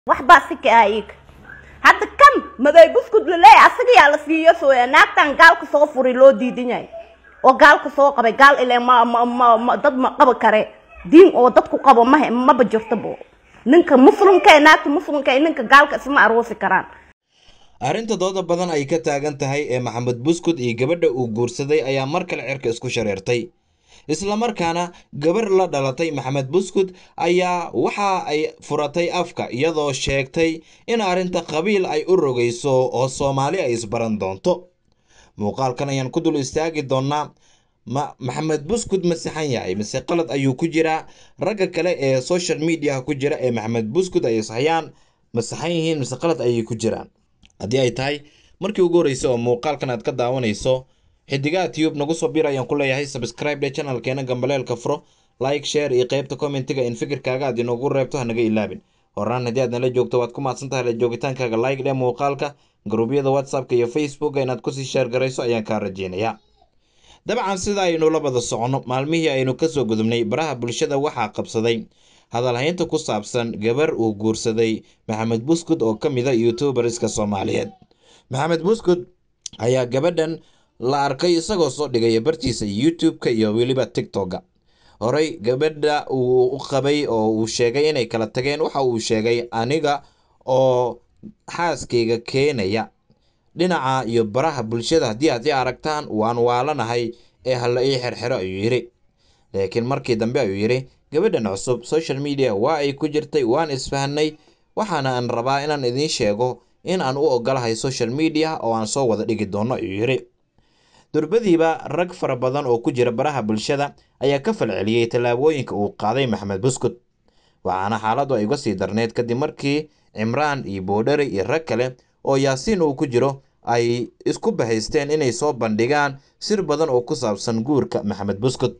waxbaa si ka ah iyaga hadda kan maday buskud laleeyahay asaga yaa la siiyo sooya naagtan gaalka soo furay loo diidan yahay oo gaalka soo qabay gaal ile ma ma ma ma dad ma qabi kare diin oo dadku qabo mahe maba jirto bo ninka muslimka ee naagta muslimka ee ninka gaalka isma aroosi karaan arrinta dooda badan ay ka taagan tahay ee maxamed buskud iyo gabadha uu guursaday ayaa mar kale cirka isku shareertay islamarkaana gabar la dhalatay maxamed buskud ayaa waxa ay furatay afka iyadoo sheegtay in arrinta qabiil ay u rogayso oo soomaali ay isbaran doonto muuqaalkan ayaan ku dul istaagi doonaa ma maxamed buskud ma saxan yahay mise qalad ayuu ku jiraa ragga kale ee social mediaha ku jira ee maxamed buskud ay ishayaan ma saxan yihiin mise qalad ayay ku jiraan haddii ay tahay markii ugu horreysay oo muuqaalkan aad ka daawanayso xidigaha tube nagu soo bir ayaan ku leeyahay subscribe dhe channelkeena gambaleelka furo like share iyo qeybta commentiga in fikirkaaga aad inoogu reebto hanaga ilaabin horaan haddii aad nala joogto waad ku mahadsan tahay la joogitaankaaga like dhe muuqaalka garuubyada whatsappka iyo facebooka inaad kusii sheer garayso ayaan kaa rajeynayaa dabcan sida aynu la wada soconno maalmihii aynu kasoo gudubnay baraha bulshada waxaa qabsaday hadalhaynta ku saabsan gabar uu guursaday maxamed buskud oo ka mid a youtuberska soomaaliyeed maxamed buskud ayaa gabadhan la arkay isagoo soo dhigaya bartiisa youtube-ka iyo weliba tiktok-ga horey gabadha uu u qabay oo uu sheegay inay kala tageen waxa uu sheegay aniga oo xaaskayga keenaya dhinaca iyo baraha bulshada haddii aad i aragtaan waan waalanahay ee hala ii xerxero ayuu yidhi laakiin markii dambe ayuu yidhi gabadhan cusub social media waa ay ku jirtay waan isfahanay waxaana aan rabaa inaan idiin sheego in aan u ogolahay social media oo aan soo wada dhigi doono ayuu yidhi durbadiiba rag fara badan oo ku jira baraha bulshada ayaa ka falceliyey tallaabooyinka uu qaaday maxamed buskud waxaana xaaladdu ay uga sii darneyd kadib markii cimraan iyo boodhari iyo rag kale oo yaasiin uu ku jiro ay isku bahaysteen inay soo bandhigaan sir badan oo ku saabsan guurka maxamed buskud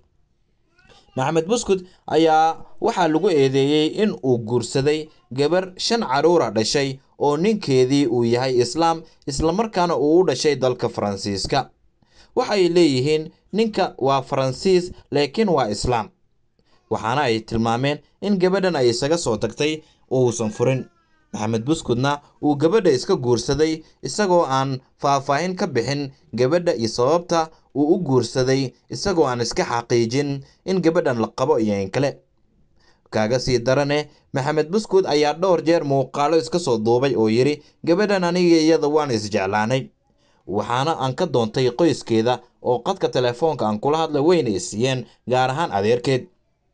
maxamed buskud ayaa waxaa lagu eedeeyey in uu guursaday gabar shan caruura dhashay oo ninkeedii uu yahay islaam islamarkaana uu u dhashay dalka faransiiska waxay leeyihiin ninka waa faransiis laakiin waa islaam waxaana ay tilmaameen in gabadhan ay isaga soo tagtay uusan furin maxamed buskudna uu gabadha iska guursaday isagoo aan faahfaahin ka bixin gabadha iyo sababta uu u guursaday isagoo aan iska xaqiijin in gabadhan la qabo iyo in kale kaaga sii darane maxamed buskud ayaa dhowr jeer muuqaalo iska soo duubay oo yidhi gabadhan aniga iyada waan isjeclaanay waxaana aan ka doontay qoyskeeda oo qadka telefoonka aan kula hadla weyna i siiyeen gaar ahaan adeerkeed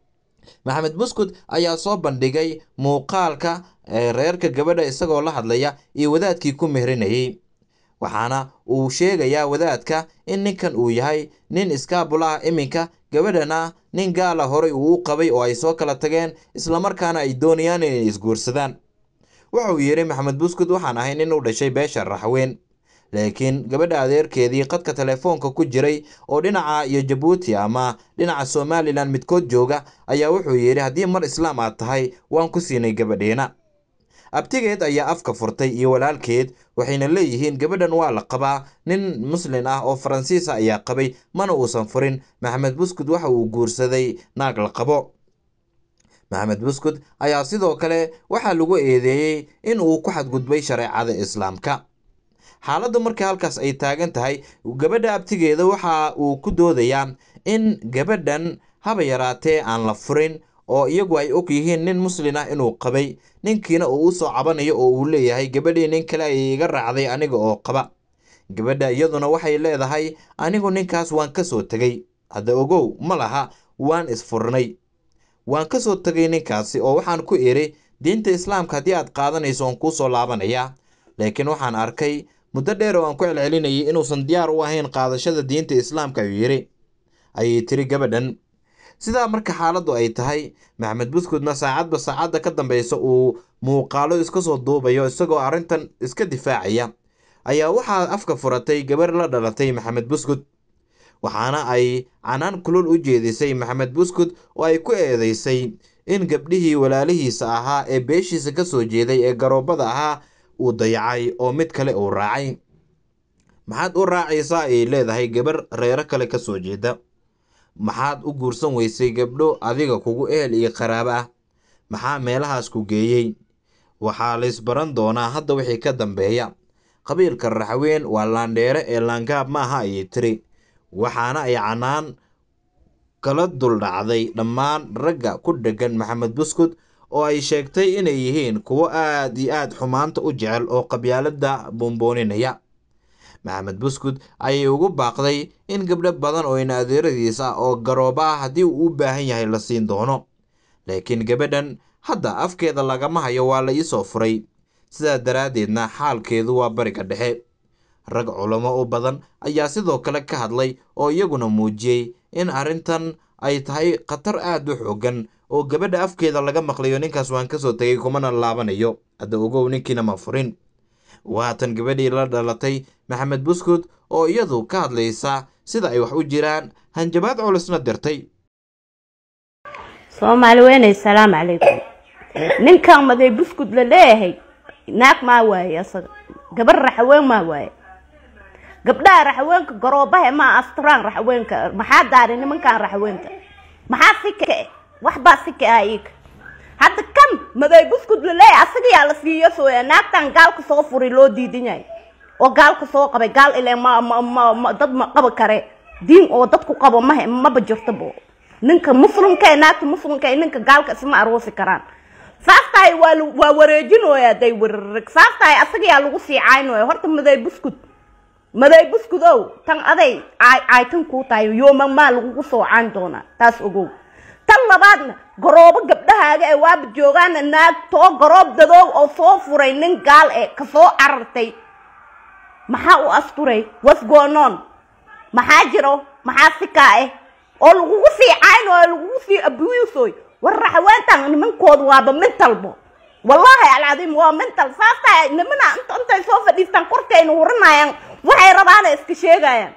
maxamed buskud ayaa soo bandhigay muuqaalka reerka gabadha isagoo la hadlaya iyo wadaadkii ku mehrinayey waxaana uu sheegayaa wadaadka in ninkan uu yahay nin iskaabul ah iminka gabadhana nin gaala horey uu u qabay oo ay soo kala tageen islamarkaana ay doonayaan inay isguursadaan wuxuu yidhi maxamed buskud waxaan ahay nin u dhashay beesha raxweyn laakiin gabadha adeerkeedii qadka telefoonka ku jiray oo dhinaca iyo jabuuti ama dhinaca somalilan midkood jooga ayaa wuxuu yidhi haddii mar islaam aad tahay waan ku siinay gabadheena abtigeed ayaa afka furtay iyo walaalkeed waxayna leeyihiin gabadhan waa la qabaa nin muslin ah oo faransiisa ayaa qabay mana uusan furin maxamed buskud waxa uu guursaday naag la qabo maxamed buskud ayaa sidoo kale waxaa lagu eedeeyey in uu ku xadgudbay shareecada islaamka xaaladda markii halkaas ay taagan tahay gabadha abtigeeda waxa uu ku doodayaa in gabadhan haba yaraatee aan la furin oo iyagu ay og yihiin nin muslin ah inuu qabay ninkiina uu usoo cabanayo oo uu leeyahay gabadhii nin kale ay iga raacday aniga oo qaba gabadha iyaduna waxay leedahay anigu ninkaas waan ka soo tegey hadda ogow ma laha waan isfurnay waan ka soo tegay ninkaasi oo waxaan ku idhi diinta islaamka haddii aad qaadanayso waan kuu soo laabanayaa laakiin waxaan arkay muddo dheer oo aan ku celcelinayay inuusan diyaar u ahayn qaadashada diinta islaamka ayuu yidhi ayay tiri gabadhan sidaa marka xaaladdu ay tahay maxamed buskudna saacadba saacadda ka dambeysa uu muuqaalo iska soo duubayo isagoo arrintan iska difaacaya ayaa waxaa afka furatay gabar la dhalatay maxamed buskud waxaana ay canaan kulul u jeedisay maxamed buskud oo ay ku eedeysay in gabdhihii walaalihiisa ahaa ee beeshiisa ka soo jeeday ee garoobada ahaa uu dayacay oo mid kale uu raacay maxaad u raacaysaa ay leedahay gabar reero kale ka soo jeeda maxaad u guursan weysay gabdho adiga kugu ehel iyo qaraabo ah maxaa meelahaas ku geeyey waxaa la isbaran doonaa hadda wixii ka dambeeya qabiilka raxweyn waa laandheere ee laangaab maaha ayay tiri waxaana ay canaan kala duldhacday dhammaan ragga ku dheggan maxamed buskud oo ay sheegtay inay yihiin kuwo aad iyo aad xumaanta u jecel oo qabyaalada boonbooninaya maxamed buskud ayay ugu baaqday in gabdho badan oo ina adeeradiis ah oo garooba ah haddii uu u baahan yahay la siin doono laakiin gabadhan hadda afkeeda lagama hayo waa la iisoo furay sidaa daraaddeedna xaalkeedu waa bariga dhexe rag culamo u badan ayaa sidoo kale ka hadlay oo iyaguna muujiyey in arrintan ay tahay khatar aad u xoogan oo gabadha afkeeda laga maqlayo ninkaas waan kasoo tegay kumana laabanayo hadda ogow ninkiina ma furin waatan gabadhii la dhalatay maxamed buskud oo iyadu ka hadlaysa sida ay wax u jiraan hanjabaad culusna dirtay soomaali weynay salaamu calaykum ninkan maday buskud la leeyahay naag maa waaye asaga gabar raxaween maa waaye gabdhaha raxaweenka garoobahe maa asturaan raxaweenka maxaa daari nimankan raxaweenka maxaa sika eh waxbaa sika ah iiga hadda kan maday buskud la leeyahay asaga yaa la siiyo sooya naagtan gaalka soo furay loo diidan yahay oo gaalka soo qabay gaal ile ma ma ma ma dad ma qaba kare diin oo dadku qabo mahe maba jirto bo ninka muslimka ee naagta muslimka ee ninka gaalka isma aroosi karaan saas tahay waa waa wareejinooya haday wararig saas tahay asaga yaa lagu sii caynooya horta maday buskud maday buskud ow tan aday caay caaytan kuu tahay yooma maa lagugu soo cayn doonaa taas ogow tan labaadna garoobo gabdhahaaga ee waaba joogaana naag too garoob dadoow oo soo furay nin gaal e kasoo carartay maxaa u asturay wasgonoon maxaa jiro maxaa sikaa eh oo lagugu sii cayn oo lagugu sii abuusoy war raxaweentan nimankooda waaba mentalbo wallaahi alcadiim waa mental saas tahay nimana inta intay soo fadhiistaan korkayna hurinayaan waxay rabaana iska sheegayaan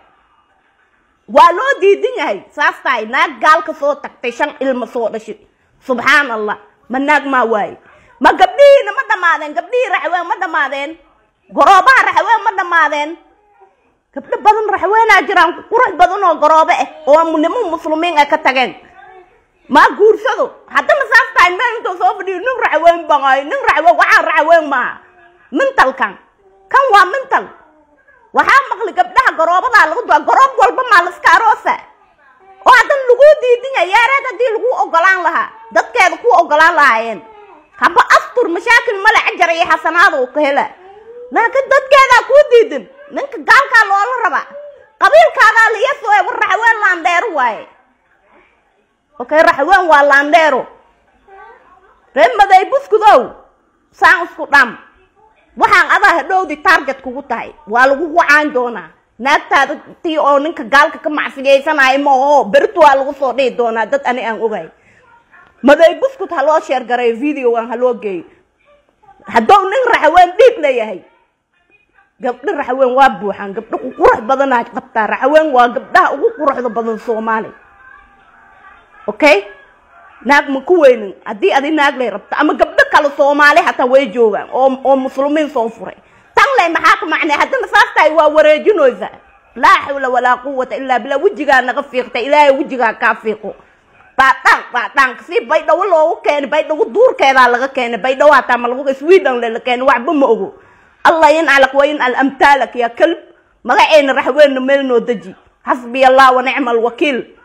waa loo diidan yahay saas tahay naag gaalka soo tagtay shan ilma soo dhashay subxaan allah ma naag maa waaye ma gabdhihiina ma dhammaadeen gabdhihii raxween ma dhammaadeen garoobaha raxween ma dhammaadeen gabdho badan raxweenaa jiraan qurux badan oo garoobe ah oo niman muslimiin ay ka tageen maa guursado haddana saas tahay meel intuu soo fadhiyo nin raxween baqaayo nin raxween waxaa raxween maaha mintalkan kan waa mintal waxaa maqli gabdhaha garoobadaa lagu dua garoob walba maa laska aroosa oo haddana laguu diidan yahay yaareed haddii lagu ogolaan lahaa dadkeeda ku ogolaan lahaayeen haba astur mashaakil male cajar iyo xasanaada uu ka hela laakiin dadkeedaa kuu diidan ninka gaalkaa loola rabaa qabiilkaadaa liyasoo war raxween laandheero waaye okay raxween waa laandheero ree maday buskudow saan isku dham waxaan adaa hadhowdi target kugu tahay waa lagugu caan doonaa naagtaada tii oo ninka gaalka ka macsigaysanaya maoo berito waa lagu soo dhihi doonaa dad ani aan ogay maday buskut ha loo sheergareeyo videogan ha loo geeyo haddou nin raxaween dhiig leeyahay gabdho raxaween waa buuxaan gabdho ku qurux badanaa qabtaa raxaween waa gabdhaha ugu quruxda badan soomaali okay naag ma ku weynin haddii adi naag lay rabto ama gabdho kale soomaali hataa way joogaan oo oo muslimiin soo furay tan ley maxaa ka macnay haddana saas tahay waa wareejinoysa laa xawla walaa quwata ilaa bilaa wejigaa naga fiiqta ilaahay wejigaa kaa fiiqo baadhaan baadhaan si baydhawo loogu keenay baydhawo duurkeedaa laga keenay baydhawo hataa ma lagu sweden le la keenay waxba ma ogo allah yancalak wa yancal amtaalak yaa kalb magaceena raxweenna meel noo deji xasbiya allah wa nicma alwakiil